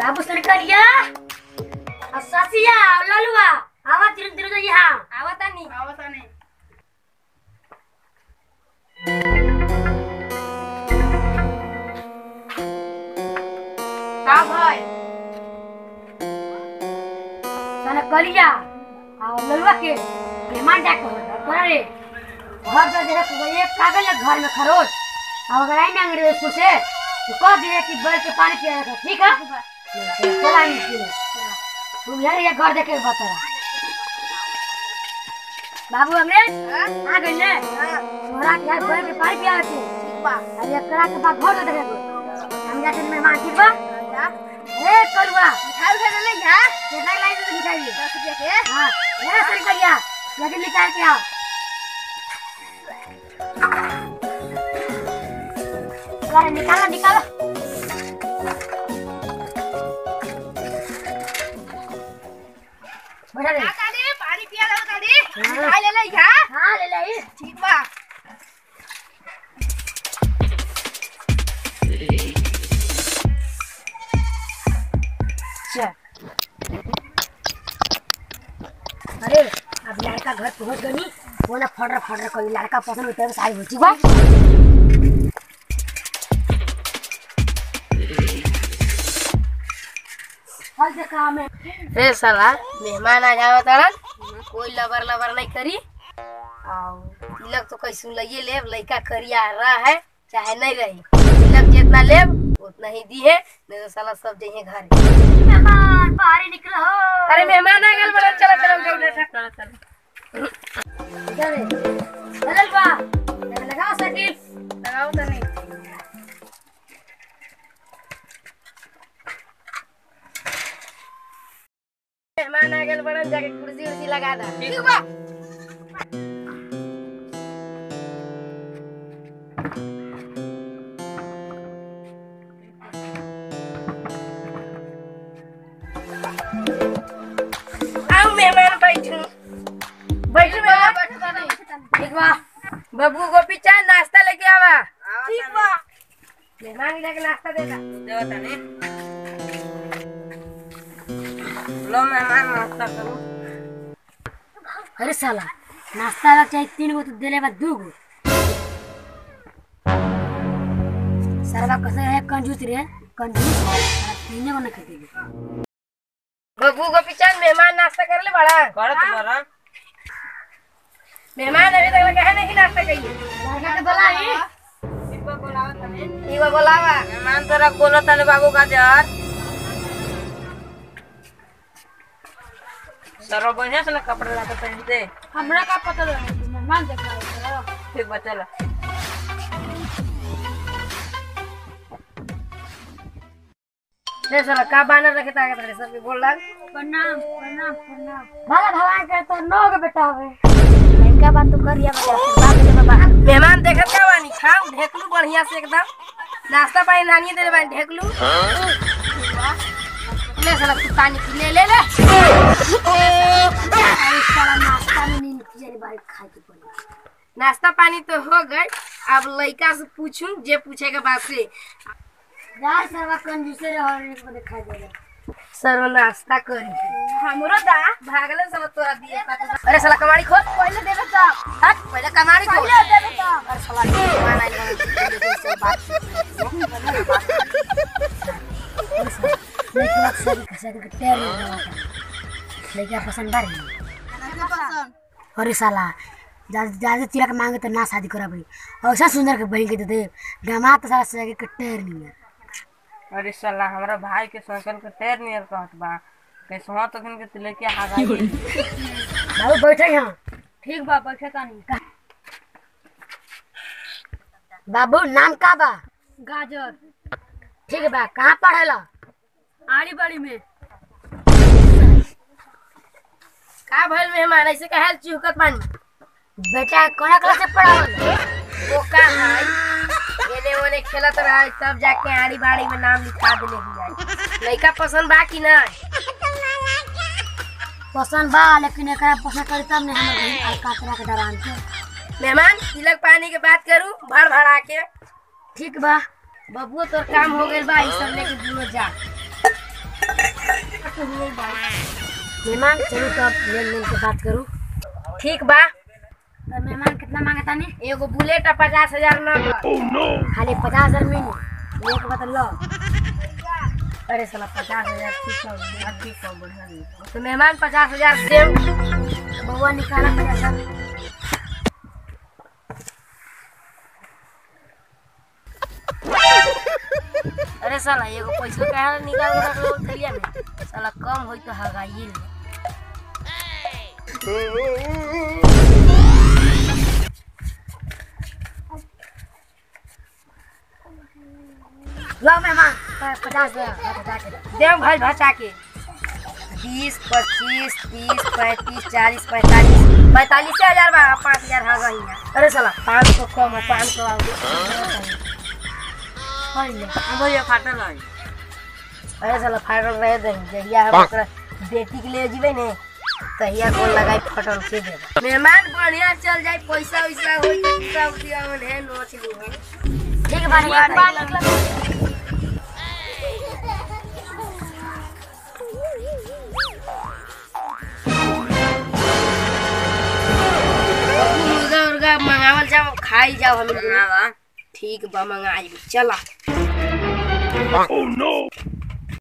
बाबू सर करिया और ससिया और ललुआ आवा तिरन तिरन यहाँ आवता नहीं आवता नहीं का भाई सने कलिया और ललुआ के मेहमान जाके करे रे घर पे देखा तो एक कागज लग घर में खरोच और अगर आई ना अंग्रेज स्कूल से तो कह दिए कि बैठ के पानी पिया रखा ठीक है चला नहीं तुम यार ये घर देखे बता रहा बाबू अंग्रेज आ गए ने तोरा के यार बैठ के पानी पिया रखे ठीक बा अरे एकरा के बाद घर देखे हम जाते मेहमान ठीक बा ए कलुआ मिठाई उठा ले जा कितना लाई दे मिठाई दस रुपया के हाँ ये सर करिया लगे निकाल के आओ अरे निकालो निकालो बैठा रे काका दे पानी पिया लो दादी हाँ। मिठाई ले ले जा हाँ ले ले ठीक बा चल अरे अब लड़का घर पहुंच गई वो ना फटर फटर कोई लड़का पसंद होता है सारी होती बा हल देखा हमें रे साला मेहमान आ जावा तारन कोई लबर लबर नहीं करी और तिलक तो कैसे लइए लेब लइका करिया रहा है चाहे नहीं रही तिलक जितना लेब उतना ही दी है नहीं तो साला सब जइए घर मेहमान बाहर निकलो अरे मेहमान आ गए बड़ा चलो चलो चलो चलो चलो इधर है। चल बा लगाओ सकील लगाओ तो नहीं मेहमान आ गए बड़ा जाके कुर्सी उर्सी लगा दा ठीक बा आओ मेहमान बैठो बैठो मेहमान ठीक बा बबू गोपी चाय नाश्ता लेके आवा ठीक बा मेहमान के जाके नाश्ता देता देवा तनी लो मेहमान नाश्ता करो अरे साला नाश्ता लग चाहिए तीन गो तो देले बा दू गो सरवा कैसे है कंजूस रे कंजूस साला तीने को ना खेते बबू गोपी चाय मेहमान नाश्ता कर ले बड़ा कर तुम्हारा मेहमान अभी तक लगा है नहीं नाश्ता करिए लड़का के बोलाई इनको बुलाओ तनी ठीक बा बोलावा मेहमान तोरा कोलो तनी बाबू का जर सरो बढ़िया से ना कपड़ा लाके पहन दे हमरा का पता लगे मेहमान देख रहा है ठीक बा चलो रे साला का बानर रखे ताकत रे सबके बोल लग प्रणाम प्रणाम प्रणाम भला भगवान के तो नौ के बेटा हवे लड़का बात तो करिया बेटा बाप रे बाबा मेहमान देखत का बानी खाओ ढेकलू बढ़िया से एकदम नाश्ता पानी नानिए दे बानी ढेकलू ले साला तू पानी पी ले ले ले अरे साला नाश्ता में नींद की जाने बारी खाए के पड़ी नाश्ता पानी तो हो गए अब लड़का से पूछूं जे पूछेगा बात से यार सरवा कंजूसे रे और एक को दिखाई दे रहा सर नाश्ता करी हमरो दा भागले साला तोरा दिए अरे साला कमाड़ी खोल पहले देबे तो हट पहले कमाड़ी खोल पहले देबे तो अरे साला मेहमान आइल बा से बात लेकिन अक्सर कैसे के टेर नहीं रहा लेकिन पसंद बारी अरे साला ज्यादा ज्यादा तिलक मांगे तो ना शादी करा भाई और ऐसा सुंदर के बहन के दे दे दामाद तो साला सगे के टेर नहीं है अरे साला हमरा भाई के संकल के टेर नियर कहत बा कैसवा तो के तिले के आ गई बाबू बैठे यहाँ ठीक बा बैठे तानी बाबू नाम का बा गाजर ठीक बा कहाँ पढ़ेला आड़ी बाड़ी में का भइल मेहमान ऐसे कहल चुहकत बानी बेटा कौन क्लास से पढ़ावल वो का है एने ओने खेलत रहा तब जाके आड़ी बाड़ी में नाम लिखा देले ही लड़का पसंद बा कि ना पसंद बा लेकिन एकरा पसंद करी तब नहीं हमर बहन अलका तरह के डरान के मेहमान तिलक पानी के बात करूं भर भरा के ठीक बा बबुआ तोर काम हो गइल बा ई सब लेके दुनो जा तो हुए बात मेहमान चलो तो अब लेन देन के बात करूँ ठीक बा तो मेहमान कितना मांगता नहीं एगो बुलेट आ पचास हजार ना बा। खाली पचास हजार में एक बात लो अरे साला पचास हजार ठीक है हाँ, ठीक है बढ़िया जी। तो मेहमान पचास हजार देम बउआ निकाला पचास हजार अरे साला एगो पैसा कहाँ निकाल के रख लो थैलिया में साला कम होई तो हगाइए ले लो मेहमान प- पचास हजार बता के देव भाई भचा के बीस पच्चीस तीस पैंतीस चालीस पैंतालीस पैंतालीस हजार बा पाँच हजार हगा ही अरे साला पाँच सौ कम है पाँच सौ अब ये फाटल है अरे साला फाटल रहे दे जहिया हम ओकरा बेटी के ले जीवे ने तहिया कौन लगाई फटल से दे मेहमान बढ़िया चल जाए पैसा वैसा होई तो पूरा उदिया में है नोच ली है ठीक है भाई एक बार मुर्गा उर्गा मंगावल जाओ खाई जाओ हम हाँ बा ठीक बा मंगाई चला